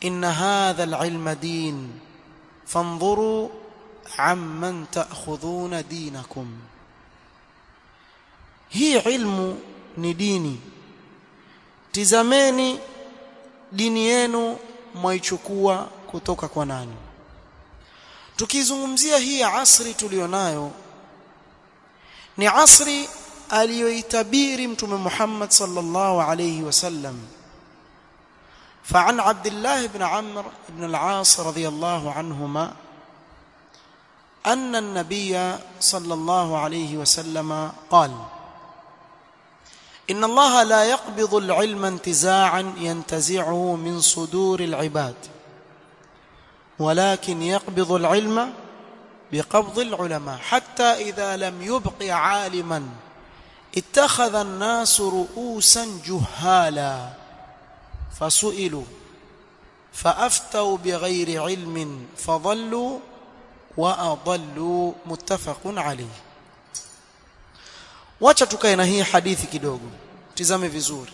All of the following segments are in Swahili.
inna hadha alilma din fanzuru amman ta'khudhuna dinakum hii ilmu ni dini tizameni dini yenu mwaichukua kutoka kwa nani tukizungumzia hii asri tulionayo ni asri aliyoitabiri mtume Muhammad sallallahu alayhi wasallam فعن عبد الله بن عمرو بن العاص رضي الله عنهما أن النبي صلى الله عليه وسلم قال إن الله لا يقبض العلم انتزاعا ينتزعه من صدور العباد ولكن يقبض العلم بقبض العلماء حتى إذا لم يبق عالما اتخذ الناس رؤوسا جهالا فسئلوا فأفتوا بغير علم فضلوا وأضلوا متفق عليه wacha tukae na hii hadithi kidogo tizame vizuri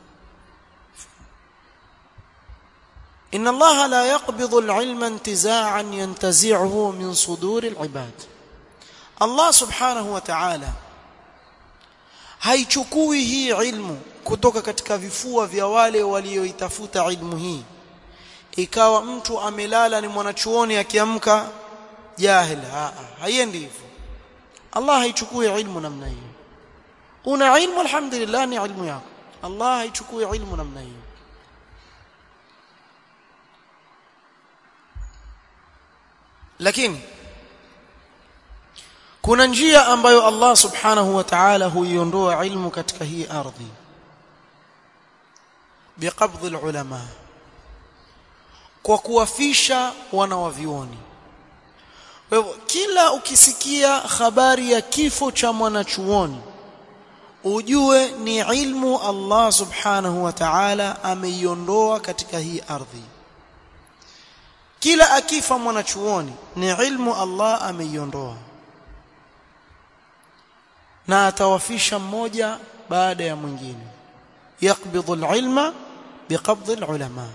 inna allaha la yaqbidu alilma intiza'an yantazi'uhu min suduri alibad allah subhanahu wa ta'ala haichukui hii ilmu kutoka katika vifua vya wale walioitafuta ilmu hii ikawa mtu amelala ni mwanachuoni akiamka jahil haiendi hivyo allah haichukui ilmu namna hiyo una ilmu alhamdulillah ni ilmu yako Allah haichukui ilmu namna hiyo lakini kuna njia ambayo Allah subhanahu wa ta'ala huiondoa ilmu katika hii ardhi biqabdhi ulama kwa kuwafisha wanawavioni kwa hivyo kila ukisikia habari ya kifo cha mwanachuoni ujue ni ilmu Allah subhanahu wa ta'ala ameiondoa katika hii ardhi kila akifa mwanachuoni ni ilmu Allah ameiondoa na atawafisha mmoja baada ya mwingine يقبض العلم بقبض العلماء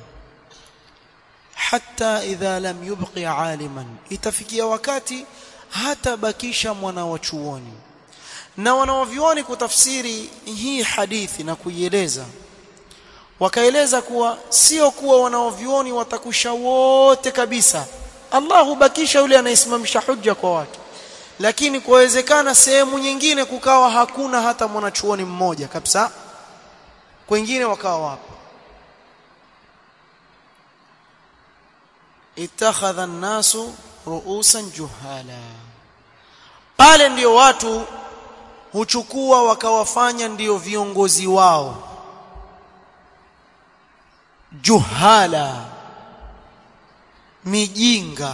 حتى إذا لم يبق عالما itafikia wakati hata bakisha mwana wa chuoni na wanaovioni kutafsiri hii hadithi na kuieleza wakaeleza kuwa sio kuwa wanaovioni watakusha wote kabisa Allah hubakisha yule anayesimamisha hujja kwa watu lakini kuwezekana sehemu nyingine kukawa hakuna hata mwanachuoni mmoja kabisa kwingine wakawa wapo ittakhadha an-nasu ru'usan juhala pale ndio watu huchukua wakawafanya ndio viongozi wao juhala mijinga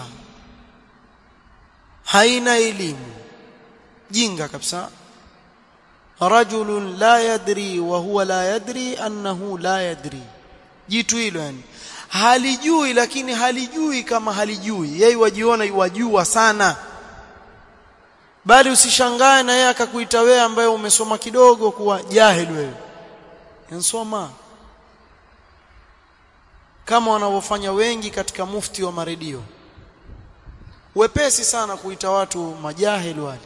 haina elimu jinga kabisa rajulun la yadri wa huwa la yadri annahu la yadri jitu hilo yani halijui lakini halijui kama halijui yeye wajiona wajua sana bali usishangae na yeye akakuita wewe ambaye umesoma kidogo kuwa jahil wewe nsoma kama wanavyofanya wengi katika mufti wa maredio wepesi sana kuita watu majahil wale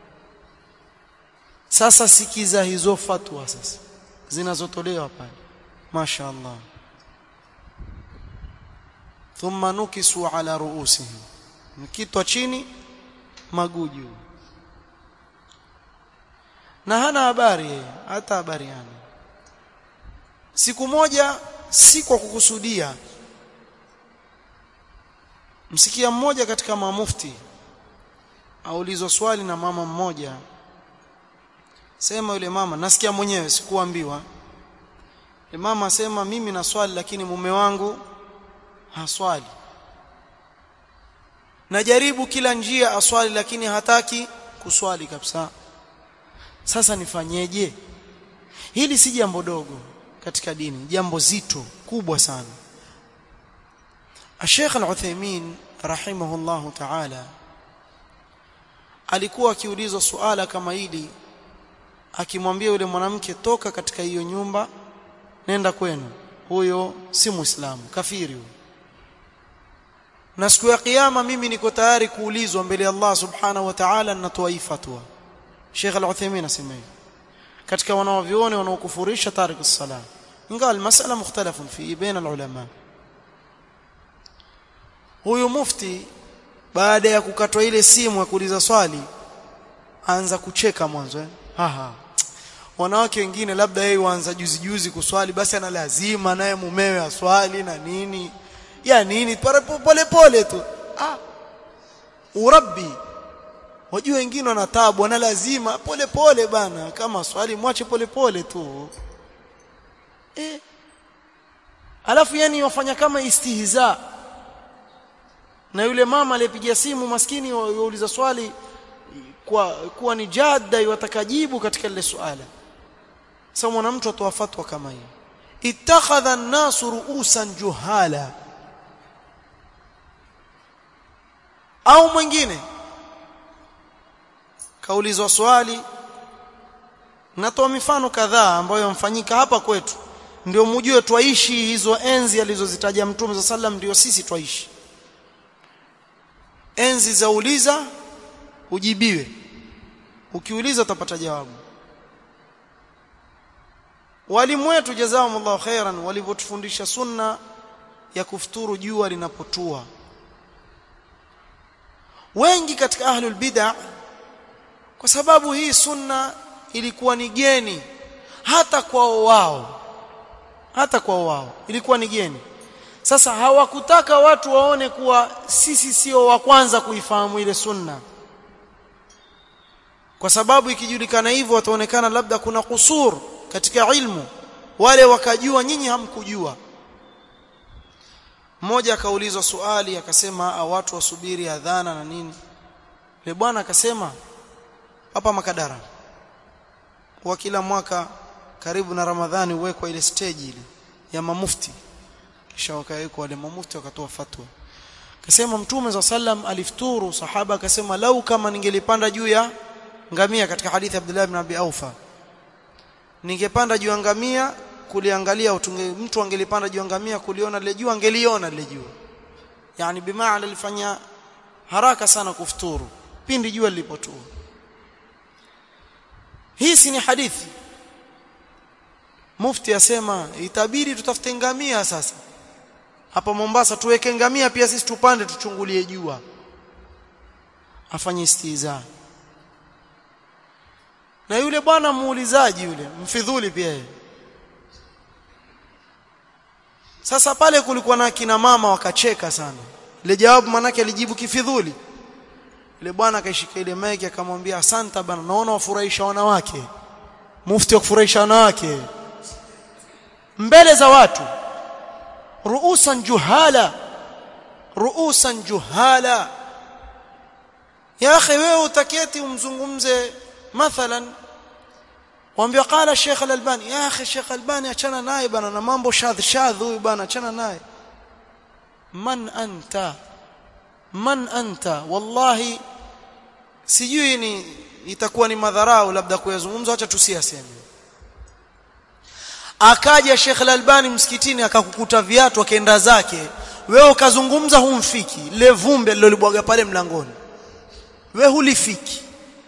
sasa sikiza hizo fatwa sasa zinazotolewa pale mashaallah thumma nukisu ala ruusihim mkitwa chini maguju na hana habari yeye hata habari hana siku moja si kwa kukusudia msikia mmoja katika mamufti aulizwa swali na mama mmoja sema yule mama nasikia mwenyewe sikuambiwa yule mama asema mimi na swali lakini mume wangu haswali najaribu kila njia aswali lakini hataki kuswali kabisa sasa nifanyeje hili si jambo dogo katika dini jambo zito kubwa sana Sheikh Al-Uthaymeen rahimahullahu ta'ala alikuwa akiulizwa suala kama hili akimwambia yule mwanamke toka katika hiyo nyumba nenda kwenu huyo si muislamu kafiri huyo na siku ya kiyama mimi niko tayari kuulizwa mbele ya Allah subhanahu wa ta'ala ninatoa hii fatwa Sheikh Al-Uthaymeen asema hivi katika wanaovione wanaokufurisha tarik as-salah ingawa masala mukhtalafun fi baina al-ulama huyu mufti baada ya kukatwa ile simu ya kuuliza swali anza kucheka mwanzo eh haha wanawake wengine labda yeye waanza juzi juzi kuswali basi ana lazima naye mumewe aswali na nini ya nini pole pole tu ah urabbi wajua wengine wana taabu wana lazima pole pole bana kama swali mwache pole pole tu eh alafu yani wafanya kama istihza na yule mama aliyepiga simu maskini yauliza swali kwa kuwa ni jadda watakajibu katika lile swala sasa mwanamtu atoa fatwa kama hii ittakhadha an-nasu ru'usan juhala au mwingine kaulizwa swali natoa mifano kadhaa ambayo mfanyika hapa kwetu ndio mjue twaishi hizo enzi alizozitaja mtume za sallam ndio sisi twaishi enzi za uliza ujibiwe ukiuliza utapata jawabu walimu wetu jazakumullahu khairan walivyotufundisha sunna ya kufuturu jua linapotua wengi katika ahlul bid'ah kwa sababu hii sunna ilikuwa ni geni hata kwao wao hata kwao wao ilikuwa ni geni sasa hawakutaka watu waone kuwa sisi sio wa kwanza kuifahamu ile sunna kwa sababu ikijulikana hivyo wataonekana labda kuna kusur katika ilmu wale wakajua nyinyi hamkujua mmoja akaulizwa swali akasema watu wasubiri adhana na nini yule bwana akasema hapa Makadara kwa kila mwaka karibu na Ramadhani huwekwa ile stage ile ya mamufti kisha wakawekwa wale mamufti wakatoa fatwa akasema mtume za sallam alifuturu sahaba akasema lau kama ningelipanda juu ya ngamia katika hadithi ya Abdullah ibn Abi Aufa ningepanda juu ya ngamia kuliangalia utunge, mtu angelipanda juu ya ngamia kuliona lile jua angeliona lile jua yani bimaana alifanya haraka sana kufuturu pindi jua lilipotua hii si ni hadithi mufti asema itabidi tutafute ngamia sasa hapa Mombasa tuweke ngamia pia sisi tupande tuchungulie jua afanye istiza na yule bwana muulizaji yule mfidhuli pia yeye sasa pale kulikuwa na kina mama wakacheka sana ile jawabu manake alijibu kifidhuli ile bwana akaishika ile maiki akamwambia asante bana naona wafurahisha wanawake mufti wa kufurahisha wanawake mbele za watu ruusan juhala ruusan juhala ya akhi wewe utaketi umzungumze mathalan waambia qala Sheikh Al-Albani ya akhi Sheikh Albani achana naye bana na mambo shadh shadh huyu bana achana naye man anta man anta wallahi sijui ni itakuwa ni madharau labda kuyazungumza acha tusiyaseme akaja Sheikh Al-Albani msikitini akakukuta viatu akaenda zake wewe ukazungumza humfiki le vumbi alilolibwaga pale mlangoni wewe hulifiki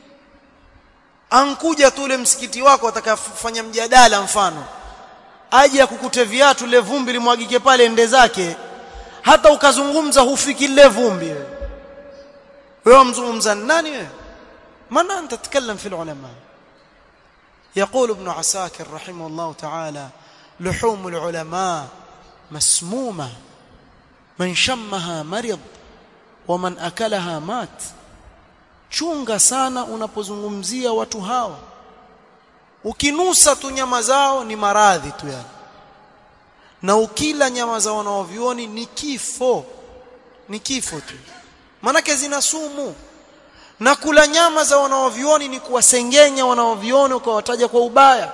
ankuja tu ule msikiti wako atakafanya mjadala mfano aje akukute viatu le vumbi limwagike pale ende zake hata ukazungumza hufiki lile vumbi wewe mzungumza nani wewe maana anta تتكلم في العلماء يقول ابن عساكر رحمه الله تعالى لحوم العلماء مسمومه من شمها مرض ومن اكلها مات chunga sana unapozungumzia watu hawa ukinusa tu nyama zao ni maradhi tu yani na ukila nyama za wanaovioni ni kifo ni kifo tu manake zina sumu na kula nyama za wanaovioni ni kuwasengenya wanaovioni ukawataja kwa ubaya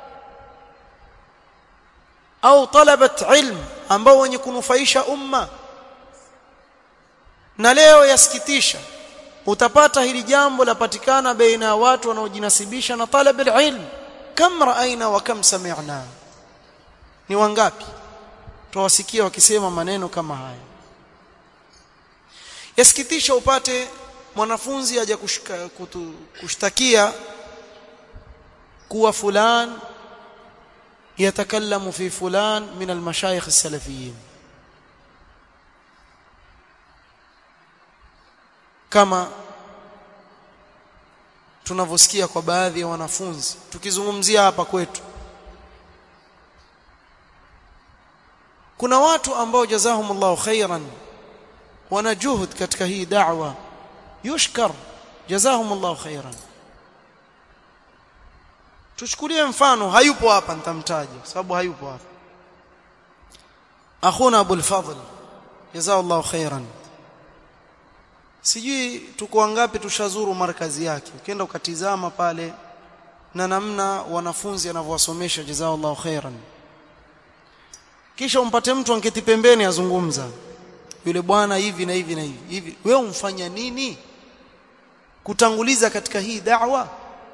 au talabat ilm ambao wenye kunufaisha umma na leo yasikitisha utapata hili jambo lapatikana baina ya watu wanaojinasibisha na talab ilm kam raaina wa kam sami'na ni wangapi tuwasikia wakisema maneno kama haya yasikitisha upate mwanafunzi aje kushtakia kuwa fulan yatakallamu fi fulan min almashayikh as-salafiyyin kama tunavyosikia kwa baadhi ya wanafunzi tukizungumzia hapa kwetu kuna watu ambao jazahumullahu khairan wana juhud katika hii da'wa yushkar jazahumullahu khairan tuchukulie mfano hayupo hapa nitamtaja sababu hayupo hapa akhuna abul fadl jazahullahu khairan sijui tuko wangapi tushazuru markazi yake ukienda ukatizama pale na namna wanafunzi anavyowasomesha jazakallahu khairan kisha umpate mtu anketi pembeni azungumza yule bwana hivi na hivi na hivi hivi wewe umfanya nini kutanguliza katika hii da'wa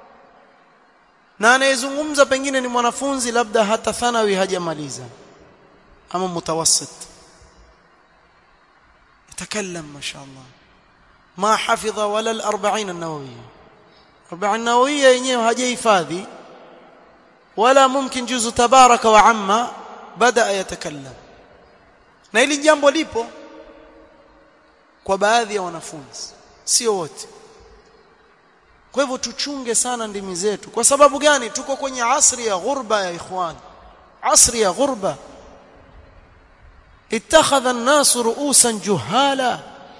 na anayezungumza pengine ni mwanafunzi labda hata thanawi hajamaliza ama mutawassit يتكلم ما شاء الله ما حفظ ولا الأربعين النووية أربعين النووية yenyewe hajahifadhi wala mumkin juzu tabaraka wa amma bada yatakallam na hili jambo lipo kwa baadhi ya wanafunzi sio wote kwa hivyo tuchunge sana ndimi zetu kwa sababu gani tuko kwenye asri ya ghurba ya ikhwan asri ya ghurba اتخذ الناس رؤوسا جهالا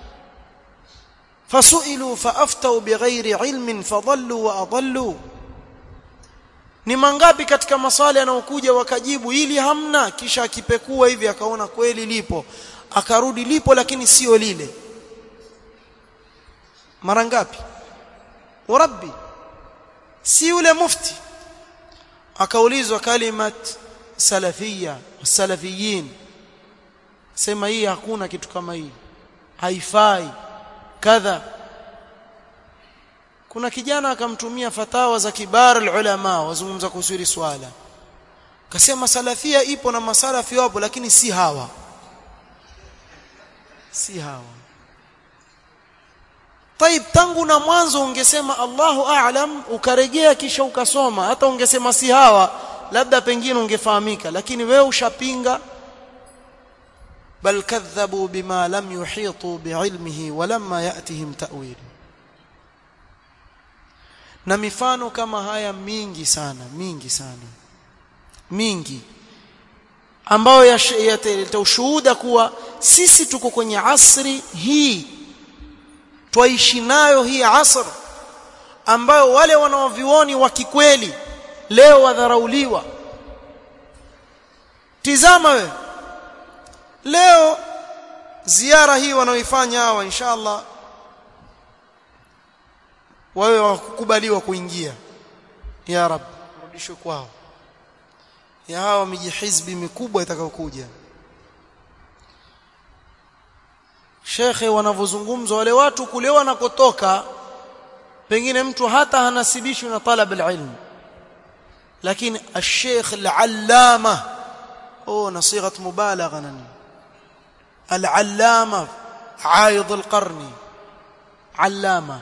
فسئلوا فافتوا بغير علم فضلوا واضلوا ni mangapi katika maswali yanayokuja wakajibu ili hamna kisha akipekua hivi akaona kweli lipo akarudi lipo lakini sio lile mara ngapi warabbi si yule mufti akaulizwa kalimat salafia salafiyin sema hii hakuna kitu kama hii haifai kadha kuna kijana akamtumia fatawa za kibar ulama wazungumza kuhusu hili swala akasema salafia ipo na masalafi wapo lakini si hawa si hawa طيب tangu na mwanzo ungesema Allahu a'lam ukarejea kisha ukasoma hata ungesema si hawa labda pengine ungefahamika lakini wewe ushapinga bal kadhabu bima lam yuhitu biilmihi walamma yatihim ta'wil na mifano kama haya mingi sana mingi sana mingi ambayo yataleta ushuhuda kuwa sisi tuko kwenye asri hii twaishi nayo hii asr ambayo wale wanaovioni wa kikweli leo wadharauliwa tizama we leo ziara hii wanaoifanya hawa inshallah wawe wakukubaliwa kuingia ya rab rudishwe kwao ya hawa miji hizbi mikubwa itakayokuja shekhe wanavyozungumzwa wale watu kule wanakotoka pengine mtu hata hanasibishwi na talab alilm lakini الشيخ العلامه او نصيغه مبالغه نني العلامه عايض القرن علامه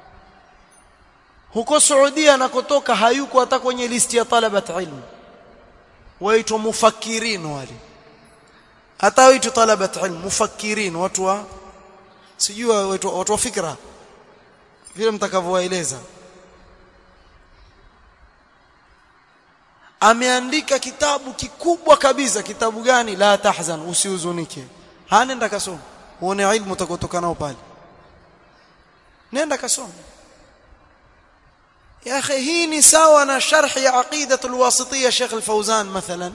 huko Saudia anakotoka hayuko hata kwenye listi ya talabat ilmu waitwa mufakirin wale hata waitwa talabat ilmu mufakirin watu wa sijui watu watu wa fikra vile mtakavyowaeleza ameandika kitabu kikubwa kabisa kitabu gani la tahzan usihuzunike hanenda kasoma uone ilmu utakotoka nao pale nenda kasoma يا اخي هي ساوى شرح عقيده الواسطيه شيخ الفوزان مثلا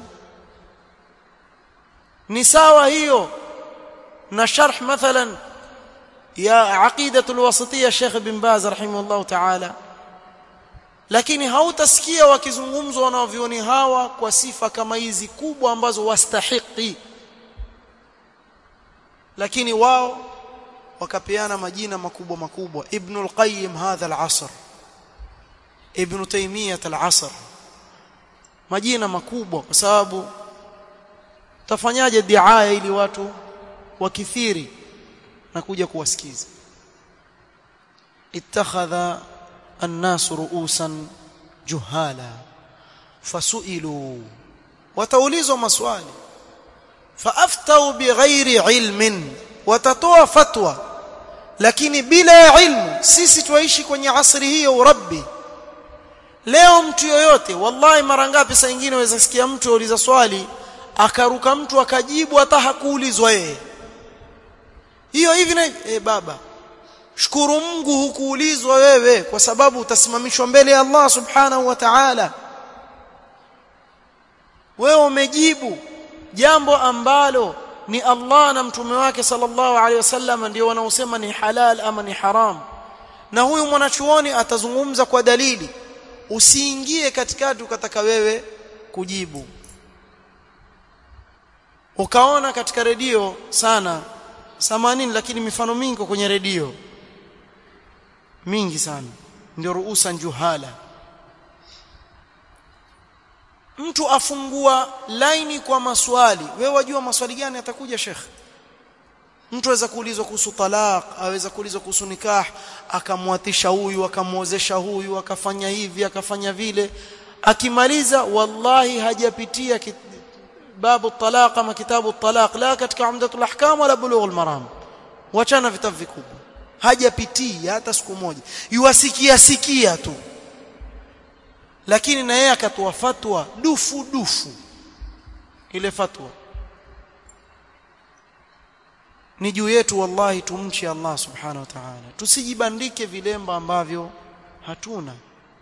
نساوى هيو na sharh mathalan ya aqidatu alwasitiyya Sheikh bin Baz rahimahullah ta'ala lakini hautasikia wakizungumzwa wanavyoni hawa kwa sifa kama hizi kubwa ambazo wastahiki lakini wao wakapeana majina makubwa makubwa Ibn al-Qayyim hadha al-asr Ibn Taymiyyah al-asr majina makubwa kwa sababu tafanyaje diaya ili watu wakithiri na kuja kuwasikiza ittakhadha an-nas ru'usan juhala fasu'ilu wataulizwa maswali faaftau bighairi ilmin watatoa fatwa lakini bila ya ilmu sisi tuishi kwenye asri hiyo urabbi leo mtu yoyote wallahi mara ngapi saa nyingine waweza sikia mtu auliza swali akaruka mtu akajibu hata hakuulizwa yeye hiyo hivi na e baba shukuru Mungu hukuulizwa wewe kwa sababu utasimamishwa mbele ya Allah subhanahu wa ta'ala wewe umejibu jambo ambalo ni Allah na mtume wake sallallahu alaihi wasallam ndio wanaosema ni halal ama ni haram na huyu mwanachuoni atazungumza kwa dalili usiingie katikati ukataka wewe kujibu ukaona katika redio sana samanini lakini mifano mingi kwenye redio mingi sana ndio ruusa juhala mtu afungua laini kwa maswali wewe wajua maswali gani atakuja shekh mtu aweza kuulizwa kuhusu talaq aweza kuulizwa kuhusu nikah akamwatisha huyu akamwozesha huyu akafanya hivi akafanya vile akimaliza wallahi hajapitia kit... babu talaq ama kitabu talaq la katika umdatul ahkam wala bulughul maram wachana vitabu vikubwa hajapitia hata siku moja yuwasikia sikia tu lakini na yeye akatoa fatwa dufu dufu ile fatwa ni juu yetu wallahi tumche Allah subhanahu wa ta'ala tusijibandike vilemba ambavyo hatuna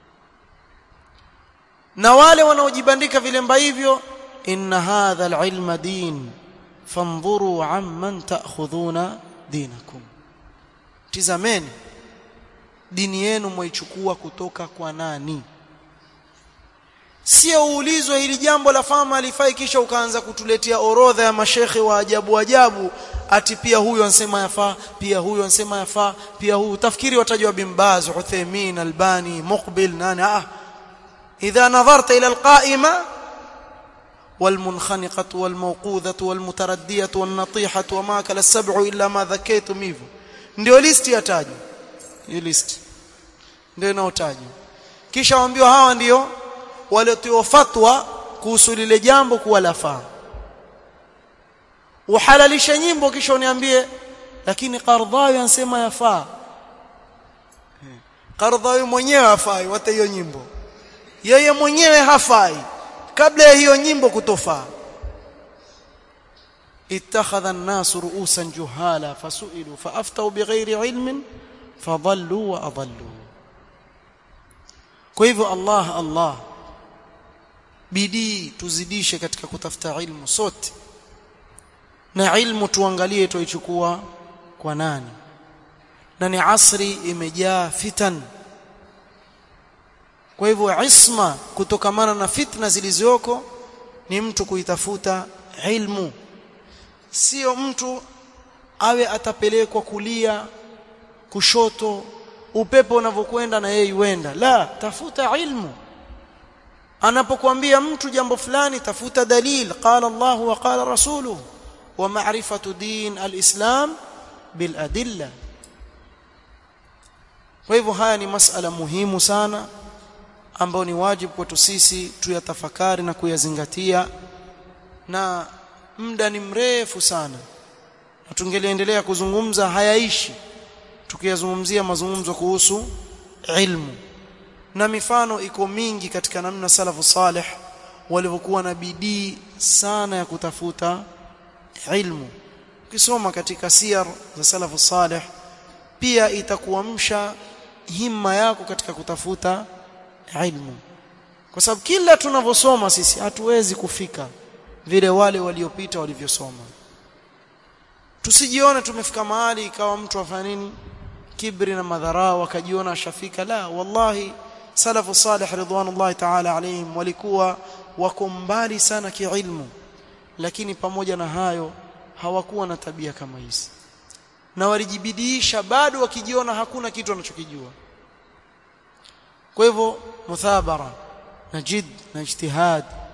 na wale wanaojibandika vilemba hivyo inna hadha alilma din fanzuru amman ta'khudhuna dinakum tizameni dini yenu mwaichukua kutoka kwa nani sio uulizwe hili jambo la fama alifai kisha ukaanza kutuletea orodha ya mashekhe wa ajabu ajabu ati pia huyu ansema yafaa pia huyu ansema yafaa pia huyu tafikiri watajwa bin Baz Uthaymeen Albani Muqbil nani ah idha nadharta ila alqaima والمنخنقة والموقوذة والمتردية والنطيحة وما أكل السبع إلا ما ذكيتم hivyo ndio listi yatajwa hiyo list ndio inayotajwa kisha waambiwa hawa ndio waliotoa fatwa kuhusu lile jambo kuwa lafaa uhalalishe nyimbo kisha uniambie lakini Qardhawi ansema yafaa Qardhawi mwenyewe hafai hata hiyo nyimbo yeye mwenyewe hafai kabla ya hiyo nyimbo kutofaa ittakhadha an-nas ru'usan juhala fasu'ilu faaftau bighairi ilmin fadhallu wa adallu kwa hivyo Allah Allah bidii tuzidishe katika kutafuta ilmu sote na ilmu tuangalie tuichukua kwa nani na ni asri imejaa fitan kwa hivyo isma kutokamana na fitna zilizoko ni mtu kuitafuta ilmu sio mtu awe atapelekwa kulia kushoto upepo unavyokwenda na yeye yuenda la tafuta ilmu anapokuambia mtu jambo fulani tafuta dalil qala Allah wa qala rasuluhu wa ma'rifatu din al-islam bil adilla kwa hivyo haya ni masala muhimu sana ambayo ni wajibu kwetu sisi tuyatafakari na kuyazingatia na muda ni mrefu sana na tungeliendelea kuzungumza hayaishi tukiyazungumzia mazungumzo kuhusu ilmu na mifano iko mingi katika namna salafu salih walivyokuwa na bidii sana ya kutafuta ilmu ukisoma katika siyar za salafu salih pia itakuamsha himma yako katika kutafuta ilmu kwa sababu kila tunavyosoma sisi hatuwezi kufika vile wale waliopita walivyosoma tusijione tumefika mahali ikawa mtu afanya nini kibri na madharau akajiona ashafika la wallahi salafu salih ridwanullahi ta'ala alayhim walikuwa wako mbali sana kiilmu lakini pamoja na hayo hawakuwa na tabia kama hizi na walijibidiisha bado wakijiona hakuna kitu wanachokijua kwa hivyo muthabara na jid na ijtihad